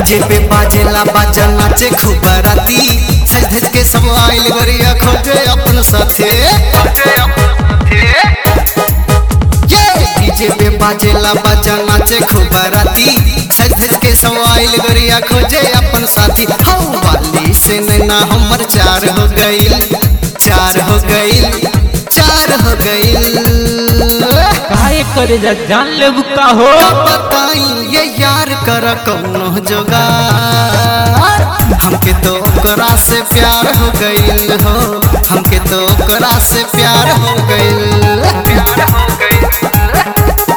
DJ पे बाजेला बाजा नाचे खूब राती सज धज के सब आइल गरिया खोजे अपन साथे ये डीजे पे बाजेला बाजा नाचे खूब राती सज धज के सब आइल गरिया खोजे अपन साथी हौ वाली से नैना हमर चार हो गइल चार हो गइल चार हो गइल काहे करे जा जान ले बुका हो बताई ये यार कर कौनो जोगार हमके तो ओकरा से प्यार हो गइल हो हमके तो ओकरा से प्यार हो गइल प्यार हो गइल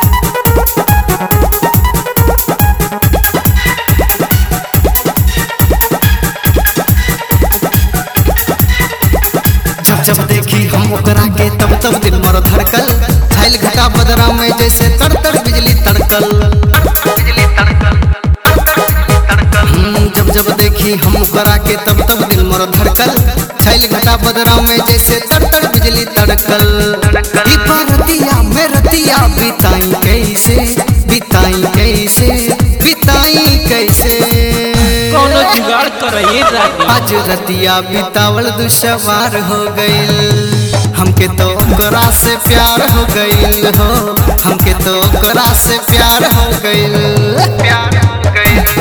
जब जब देखी हम ओकरा के तब तब दिल मर धड़कल छाइल घटा बदरा में जैसे तड़ तड़ बिजली तड़कल हम्म, जब जब देखी हम ओकरा के तब तब दिल मर धड़कल छाइल घटा बदरा में जैसे तड़ तड़ बिजली तड़कल ई परतिया में रतिया बिताई कैसे बिताई कैसे बिताई कैसे कोनो जुगाड़ कर ये रानी आज रतिया बितावल दुशवार हो गइल हमके तो ओकरा से प्यार हो गइल हो हमके तो ओकरा से प्यार हो गइल प्यार हो गइल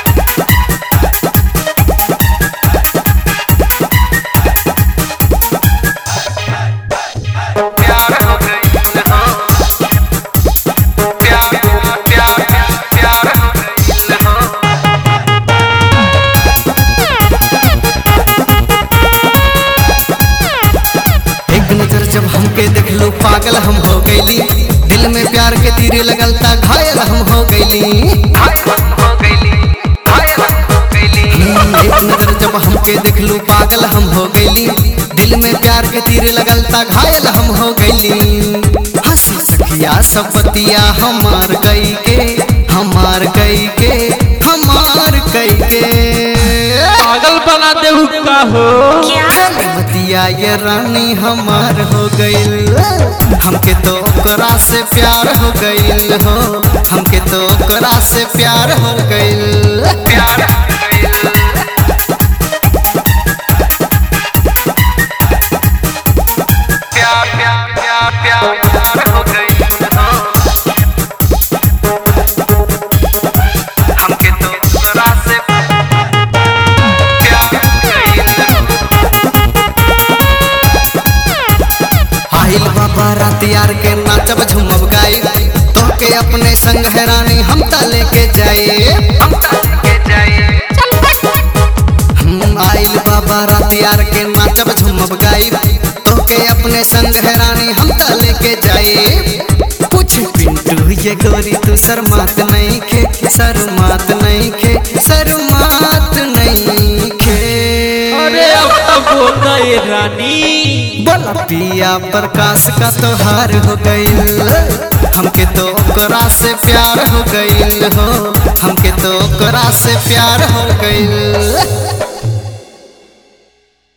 प्यार हो गइल हो प्यार प्यार प्यार हो गइल हो एक नजर जब हमके देख लो पागल हम हो गईली दिल में प्यार के तीरे लगल ता घायल हम हो गईली हम्म, एक नजर जब हमके देख लो पागल हम हो गईली दिल में प्यार के तीरे लगल ता घायल हम हो गईली हंसी सखिया सपतिया हमार कई के हमार कई के हमार कई के पागल बना दे हुक्का हो मतिया ये रानी हमार हो गइल हमके तो ओकरा से प्यार हो गइल हो हमके तो ओकरा से प्यार हो गइल प्यार हो गइल प्यार प्यार प्यार प्यार प्यार हो गइल हो हमके तो ओकरा से प्यार हो गइल आइल बाबा रात यार के नाचब झूमब गाई तो के अपने संग है रानी हम ता लेके जाए हम ता लेके जाए हम्म, आइल बाबा रात यार के नाचब झूमब गाई तो के अपने संग है रानी हम ता लेके जाए कुछ पिंटू ये गोरी तू शर्मात नहीं खे शर्मात नहीं खे शर्मात नहीं खे अरे अब तो बोल गए रानी बोला पिया प्रकाश का त्योहार हो गइल हमके तो ओकरा से प्यार हो गइल हो हमके तो ओकरा से प्यार हो गइल